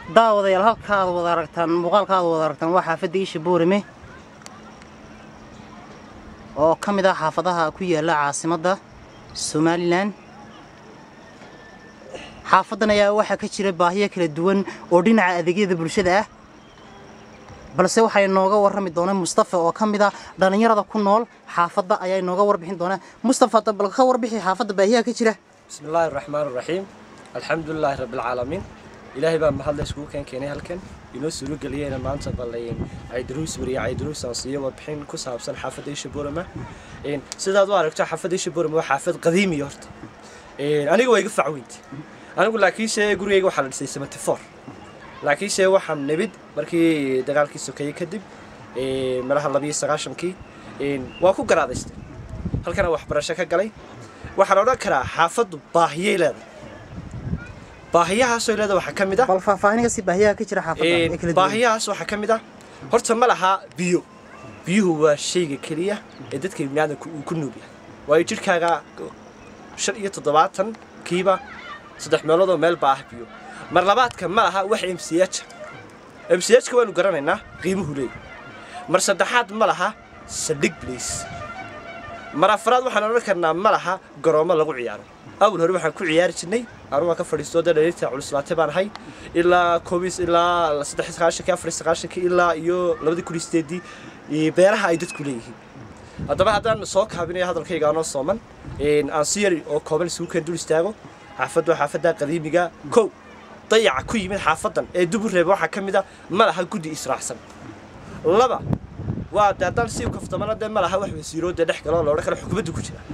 daawadayaal halkaad wada aragtaan muuqaalkaad wada aragtaan waa xaafadda iisha boorame oo ka mid ah xaafadaha ku yaala caasimadda somalilan xaafaddan ayaa waxaa ka jira baahiyo kala duwan oo dhinaca adeegyada bulshada ah balse waxay nooga warrami doonaa mustafa oo ka mid ah dhallinyarada ku nool xaafadda ayaa inooga warbixin doonaa mustafa bal ka warbixi xaafadda baahiyaha ka jira بسم الله الرحمن الرحيم الحمد لله رب العالمين إلهي بقى محل اسكو كان كيني هلكن inoo suuro geliyeen maanta ballayn caydaruus wariya caydaruus aan siiyo warbixin ku saabsan xaafadda isha burama sidaad u aragto xaafadda isha burama waa xaafad qadiimi horta aniga waa iga facweynti anigu laakiinse gurigayga waxaa la dhisay seventy four laakiinse waxaan nimid markii dagaalkii sokeeyey kadib malaha labiyo sagaashankii waa ku garaadaystay halkana waxbarasho ka galay waxaan odhan karaa xaafaddu baahiyay leedahay baahiyahaasoo leeda waxaa ka mid ah bal faahfaahiniga si baahiyaha ka jira xaafadda ee kala duwan baahiyahaas waxaa ka mid ah horta ma laha biyo biyuhu waa shayga keliya ee dadka biniaadanku uu ku nool yahay waayo jidhkaaga shan iyo toddobaatan kiiba saddex meeloodoo meel baa ah biyo mar labaadka ma laha wax mch mchka waynu garanaynaa qiimuhu leeyahy mar saddexaad ma laha saldhig blace mar afraad waxaan odhan karnaa ma laha garoomo lagu ciyaaro awal hore waxaan ku ciyaari jirnay anu waan ka fadhiisto dee dhaliirta culislaate baan ahay ilaa koobiis ilaa saddex sagaashankii afar sagaashankii ilaa iyo labadii kun iyo sideedii beeraha ay dadku leeyihiin haddaba haddaan soo kaabinayo hadalkayga anoo sooman aan si yari oo kooban isugu keen dul istaago xaafaddu xaafadda qadiimiga kow dayaca ku yimid xaafaddan ee dubu reeba waxaa ka mid a ma laha guddi israacsan laba waa de haddaan si kaftamana dee ma laha wax wasiiroo dee dhex galo oo loodhan karo xukuumaddu ku jira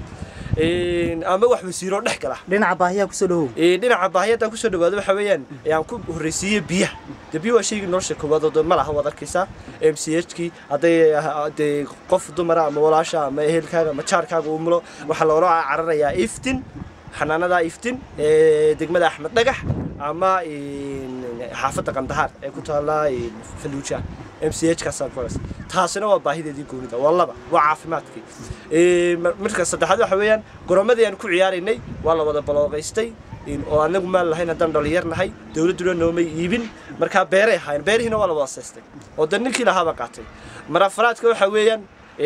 ama wax wasiiroo dhex gala dhinaca baahiyaha kusoo dhawow dhinaca baahiyadaan kusoo dhawaado waxa weeyaan aan ku horreysiiyey biyaha de biyo waa shaygii nolosha koowaad oo ma laha waad arkaysaa m c h kii hadday dee qof dumara ama walaasha ama ehelkaaga ama jaarkaaga uu mulo waxaa loola cararayaa iftin xanaanada iftin ee degmada axmed dhagax ama xaafadda qandahaar ee ku taala faluuja m c h kaasaan ku haysa taasina waa baahideedii goonida waa laba waa caafimaadkii marka saddexaad waxa weeyaan goroomadii aan ku ciyaaraynay waa la wada balooqaystay oo anagu maan lahayn haddaan dhalinyar nahay dowladduna noomay iibin markaa beeray ahaayeen beerihiina waa la wada seystay oo de ninkii lahaaba qaatay mar afraadka waxa weeyaan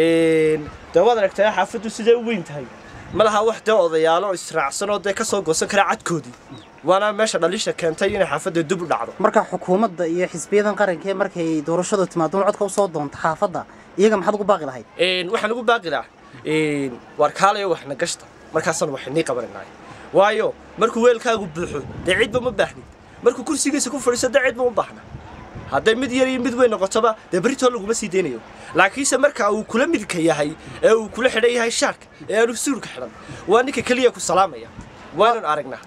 dee waad aragtay xaafaddu sidee u weyn tahay ma laha wax dee odayaalo israacsan oo dee kasoo goosan kara cadkoodii waana meesha dhaliisha keentay inay xaafadda dib u dhacdo marka xukuumadda iyo xisbiyadan qaranka markay doorashadu timaado codka usoo doonto xaafadda iyaga maxaad ugu baaqi lahayd waxaan ugu baaqi lahaa waar kaalayo waxna gashta markaasaan wax inii qabanaynaay waayo markuu weelkaagu buuxo dee cidba ma baahnid markuu kursigiisa ku fadhiiso dee cidba ma baahna hadday mid yar iyo mid weyn noqotoba dee berritoo laguma sii deynayo laakiinse marka uu kula midka yahay ee uu kula xidhan yahay shaarka ee aanu suulka xidhan waa ninka keliya ku salaamaya waananu aragnaa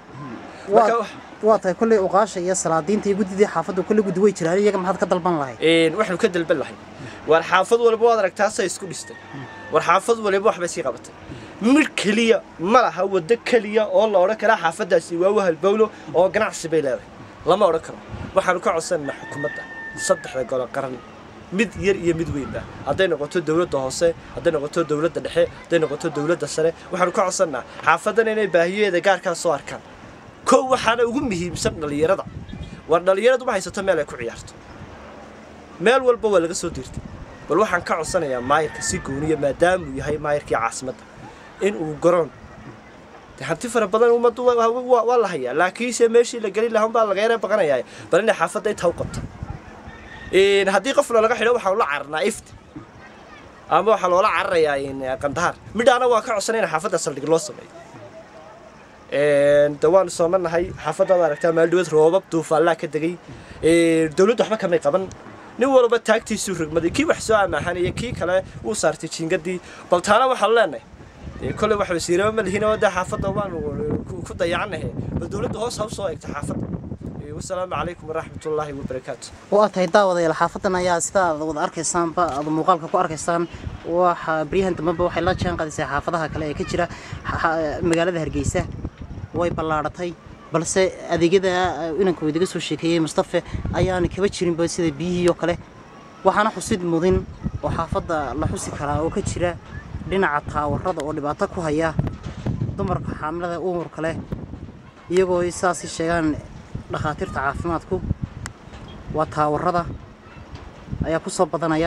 waa tahay kolley uqaasha iyo salaadiinta iyo guddidii xaafaddu kolley guddi way jiraan iyaga maxaad ka dalban lahayd waxaanu ka dalban lahay waar xaafad walba waad aragtaa say isku dhistay war xaafad waliba waxbay sii qabatay mid keliya ma laha waddo keliya oo la odhan karaa xaafaddaasi waa wahal bawlo oo ganacsi bay leedahay lama odhan karo waxaanu ka codsananaa xukuumadda saddexda golo qaran mid yar iyo mid weynba hadday noqoto dowladda hoose hadday noqoto dowladda dhexe hadday noqoto dowladda sare waxaanu ka codsannaa xaafaddan inay baahiyaheeda gaarkaa soo arkaan kow waxaana ugu muhiimsan dhallinyarada war dhallinyaradu ma haysato meel ay ku ciyaarto meel walba waa laga soo diirtay bal waxaan ka codsanayaa maayirka si gooniya maadaamuu yahay maayirkii caasimadda in uu garoon hanti fara badan ummaddu waa la hayaa laakiinse meeshii la gelin lahaa baa laga yara baqanayaa bal inay xaafadda intaa u qabto haddii qofna laga xidho waxaan ula cararnaa ifti ama waxaa loola cararayaa qandahaar midhaana waa ka codsanay in xaafadda saldhig loo sameeyo de waanu soomanahay xaafaddaad aragtaa maaldhaweed roobab duufaallaa ka degay dowladdu waxba kamay qaban nin walba taagtiisuu rogmaday kii wax soo amaahanaya kii kale wuu saartay jiingadii bal taana waxaanu leenahay kolley wax wasiiraba ma lihin oo dee xaafadda waanu ku dayacanahe bal dowladda hoos ha u soo eegta xaafadda wasalaamu calaykum waraxmat ullaahi wabarakaatu waa tahay daawadayaal xaafaddan ayaa sida aad wada arkaysaanba aad muuqaalka ku arkaysaan waxa baryahan dambeba waxay la jaan qaadisay xaafadaha kale ee ka jira magaalada hargeysa way ballaadhatay balse adeegyada inanka idiga soo sheekeeyey mustafe ayaana kaba jirinba sida biyihii oo kale waxaana xusid mudin oo xaafadda la xusi karaa oo ka jira dhinaca taawarada oo dhibaato ku haya dumarka xaamilada uurka leh iyagoo saasi sheegaan dhakhaatiirta caafimaadku waa taawarada ayaa ku soo badanaya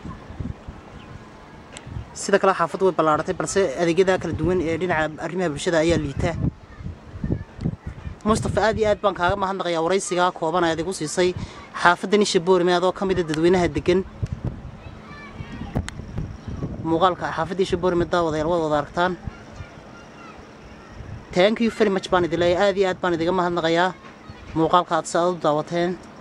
sida kale xaafaddu way ballaadhatay balse adeegyada kala duwan ee dhinaca arrimaha bulshada ayaa liita mustafa aad iyo aad baan kaaga mahadnaqayaa waraysigaa kooban aad igu siisay xaafaddan isha boorime adoo ka mida dadweynaha degan muuqaalka xaafadda isha boorime daawadayaal waad wada aragtaan thank you very much baan idin leeyahay aad iyo aad baan idiga mahadnaqayaa muuqaalka aad si aad u daawateen